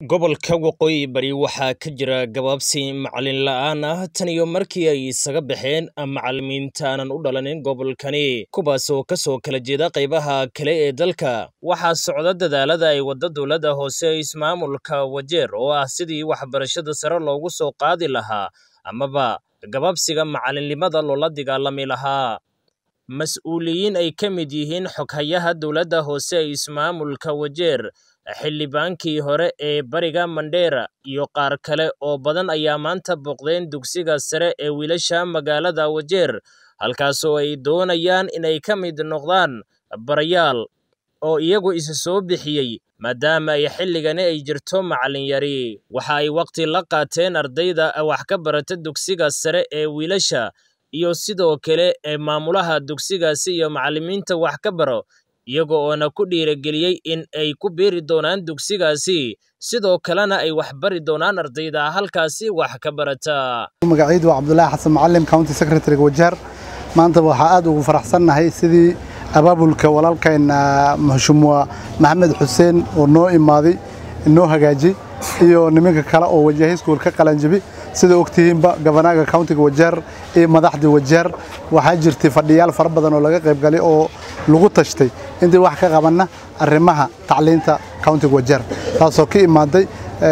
Gobolka Waqooyi Bari waxaa ka jira gabaabsi macalin la'aan ah tan iyo markii ay isaga baxeen macalimiinta aanan u dhalanin gobolkani, kuwaas oo ka soo kala jeeda qaybaha kale ee dalka. Waxaa socda dadaallada ay waddo dowladda hoose ee ismaamulka Wajeer oo ah sidii waxbarashada sare loogu soo qaadi lahaa amaba gabaabsiga macalinimada loola dagaalami lahaa. Mas'uuliyiin ay ka mid yihiin xoghayaha dowladda hoose ee ismaamulka Wajeer, xildhibaankii hore ee bariga Mandera, iyo qaar kale oo badan ayaa maanta booqdeen dugsiga sare ee wiilasha magaalada Wajeer, halkaasoo ay doonayaan inay ka mid noqdaan barayaal oo iyagu isa soo bixiyey maadaama ay xilligani ay jirto macalin yari. Waxa ay waqti la qaateen ardayda wax ka barata dugsiga sare ee wiilasha iyo sidoo kale maamulaha dugsigaasi iyo macalimiinta wax ka baro, iyaga oona ku dhiirigeliyey in ay ku biiri doonaan dugsigaasi, sidoo kalena ay wax bari doonaan ardayda halkaasi wax ka barata. magacaydu waa cabdulaahi xasan macalim county secretary-ga wajeer maanta waxaa aad ugu faraxsannahay sidii abaabulka walaalkayna mheshimiwa maxamed xuseen oo noo imaaday noo hagaajiyey iyo nimanka kale oo wajahi school ka qalanjabi sida ogtihiinba gabanaga countiga wajeer iyo madaxda wajeer waxaa jirtay fadhiyaal fara badan oo laga qayb galay oo lagu tashtay intii wax ka qabanna arrimaha tacliinta countiga wajeer taasoo ka imaaday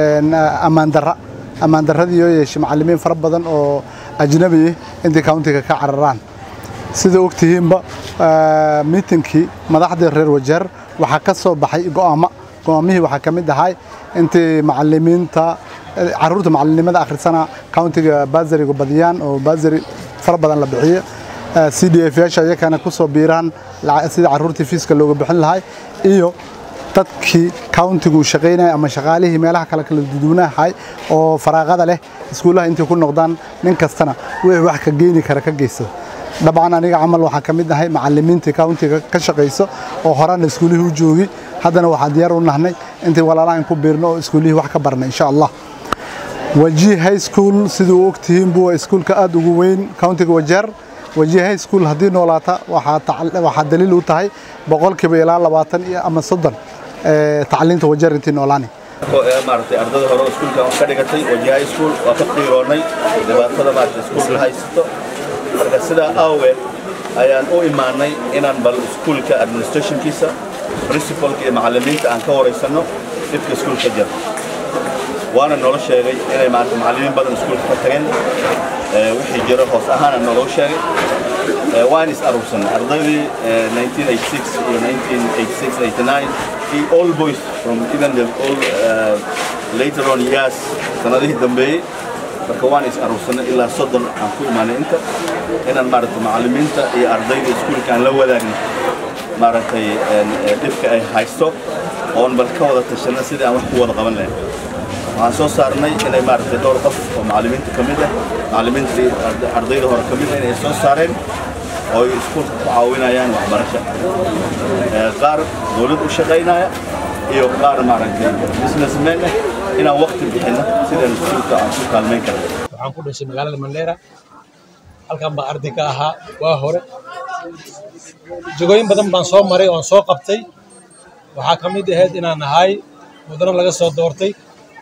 ammaan darra ammaan darradii oo yeeshay macallimiin fara badan oo ajnabi ah intii countiga ka cararaan sida ogtihiinba miitinkii madaxdii reer wajeer waxaa ka soo baxay go'aamo go'aamihii waxaa ka mid ahay intii macallimiinta caruurta macalinimada akhrisana countiga baasariga badiyaan oo baasari fara badan la bixiyo c d f yaasha iyakana ku soo biiraan sidii caruurtii fiiska looga bixin lahay iyo dadkii countigu shaqaynaya ama shaqaalihii meelaha kale kala duduwanahay oo faraaqada leh iskuulaha intay ku noqdaan nin kastana wixii wax ka geeni kara ka geysada dabcan aniga camal waxaan ka mid ahay macallimiintii countiga ka shaqayso oo horena iskuulihii u joogi haddana waxaan diyaar u nahnay intii walaalahan ku biirno oo iskuulihii wax ka barna insha allah wajih high school siduu ogtihiin buu iskuulka aad ugu weyn countiga wajeer wajih high school haddii noolaata waxaa daliil u tahay boqolkiiba ilaa labaatan iyo ama soddon tacliinta wajeer intii noolaani maaragtay ardada hore oo iskuulka wax ka dhigatay wajih high school waa ka qiiroonnay dhibaatada maaragtay iskuulka haysato marka sidaa aaweed ayaan u imaanay inaan bal iskuulka administrationkiisa principalka iyo macallimiinta aan ka waraysanno dhibka iskuulka jira waana noola sheegay inay maarata macallimiin badan iskuulka ka tageen wixii jiro hoos ahaana nooloo sheegay waan is aruursanay ardaydii 1986 iyo 1986 89 iyo all boys from even the all uh, later on years sanadihii dambeeyey marka waan is aruursanay ilaa soddon aan ku imaanay inta inaan maaragtay macallimiinta iyo ardayda iskuulka aan la wadaagno maaragtay dhibka ay haysto oon bal ka wada tashanna sidii aan wax ku wada qaban lahayn waxaan soo saarnay inay maaragtay dhowr qof oo macallimiinta ka mid ah macallimiintii ardayda hore ka mid ah inay soo saareen oo ay iskuulka ku caawinayaan waxbarasha qaar dowlad u shaqaynaya iyo qaar maaragtay businessmen ah inaan waqti bixinno sidaan iskuulka aan ku kaalmayn karno waxaan ku dhashay magaalada mandheera halkan baa arday ka ahaa waa hore jagooyin badan baan soo maray oon soo qabtay waxaa ka mid ahayd inaan ahay mudano laga soo doortay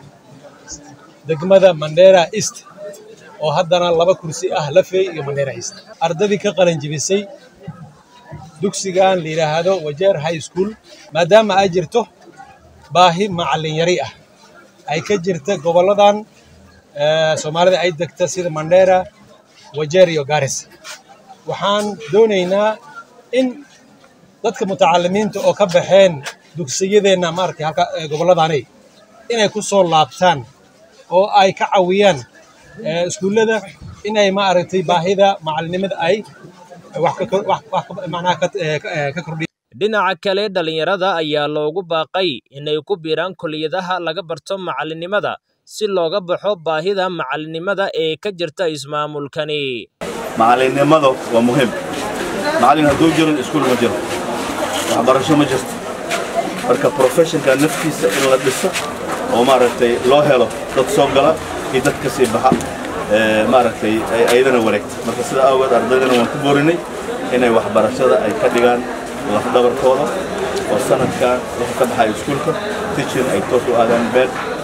degmada mandheera east oo haddana laba kursi ah lafey iyo mandheera east ardadii ka qalin jibisay dugsigan la yidhaahdo wajeer high school maadaama ay jirto baahi macallin yari ah ay ka jirta gobolladan soomaalida ay degta sida mandheera wajeer iyo garis waxaan doonaynaa in dadka mutacalimiinta oo ka baxeen dugsiyadeenna maaragtay halka gobolladani inay ku soo laabtaan oo ay ka cawiyaan iskuullada inay maaragtay baahida macalinimada ay wax macnaha ka kordhiyaan dhinaca kale dhallinyarada ayaa loogu baaqay inay ku biiraan kulliyadaha laga barto macalinimada si looga baxo baahida macalinimada ee ka jirta ismaamulkani macalinimadu waa muhiim macallin hadduu jirin iskuul ma jiro waxbarasho ma jirto marka professionka naftiisa in la dhiso oo maaragtay loo helo dad soo gala iyo dad ka sii baxa maaragtay ayadana wareegta marka sida aageed ardaydana waan ku boorinay inay waxbarashada ay ka dhigaan lafdhabarkooda oo sanadkan wuxuu ka baxaya iskuulka teaching ay toos u aadaan beel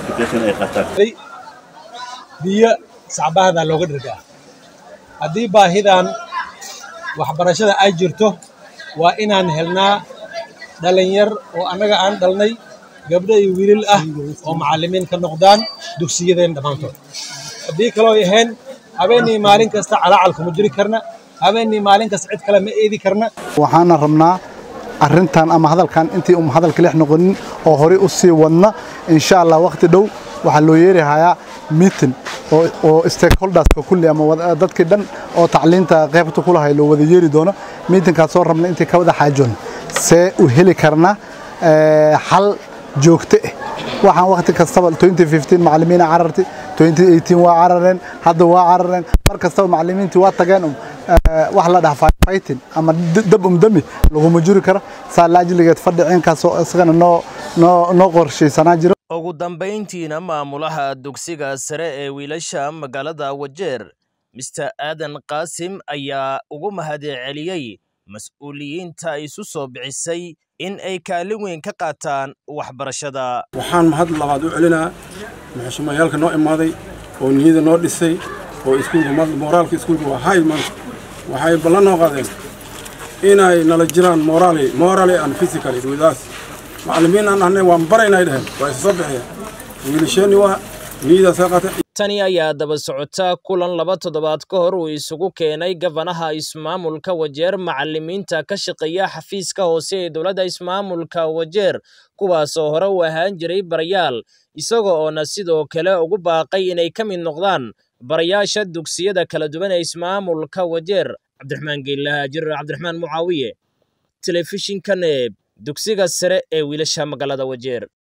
education ay qaataan biyo sacbahada looga dhargaa haddii baahidan waxbarashada ay jirto waa inaan helnaa dhalinyar oo annaga aan dhalnay gabdho iyo wiilal ah oo macallimiin ka noqdaan dugsiyadeen dhammaantood haddii kaloo ahayn habeenii maalin kasta calacalka ma jiri karna habeenii maalin kasta cid kale ma eedi karna waxaana rabnaa arrintan ama hadalkan intii um hadalka leex noqonin oo horey u sii wadna insha allah waqti dhow waxaa loo yeeri hayaa meeting oo oo stakeholderska kulli ama wada- dadkii dhan oo tacliinta qaybta ku lahay loo wada yeeri doono meetingkaas soo rabna intii ka wada xaajoon see u heli karna eh, xal joogto ah waxaan waqti kastaba 2015 macallimiina carartay 2018 waa carareen hadda waa carareen mar kastaba macallimiintii waa tageen um, eh, wax la dhaha fighting ama d- dab umdami laguma jiri karo saa laajligeed fadhi ciinkaasoo isagana noo noo noo qorshaysanaa jiro ugu dambayntiina maamulaha dugsiga sare ee wiilasha magaalada wajeer mister aadan qaasim ayaa ugu mahadceliyey mas-uuliyiinta isu soo bixisay in ay kaalin weyn ka qaataan waxbarashada waxaan mahad labaad u celinaa maxuumayaalka noo imaaday oo niyada noo dhisay oo iskuulka ma- mooraalka iskuulka waa hay maanta waxay ballan noo qaadeen inay nala jiraan moraali moraali and physically with us macallimiin aan ahnay waan baraynay dheheen waa isa soo bixiyeen wiilasheenni waa niyadaasay qaateen tani ayaa daba socota kulan laba toddobaad ka hor uu isugu keenay gabanaha ismaamulka wajeer macallimiinta ka shaqeeya xafiiska hoose ee dowladda ismaamulka wajeer kuwaasoo hore u ahaan jiray barayaal isaga oona sidoo kale ugu baaqay inay ka mid noqdaan barayaasha dugsiyada kala duwan ee ismaamulka wajeer cabdiraxmaan geelaha jirar cabdiraxmaan mucaawiye telefishinka neeb dugsiga sare ee wiilasha magaalada wajeer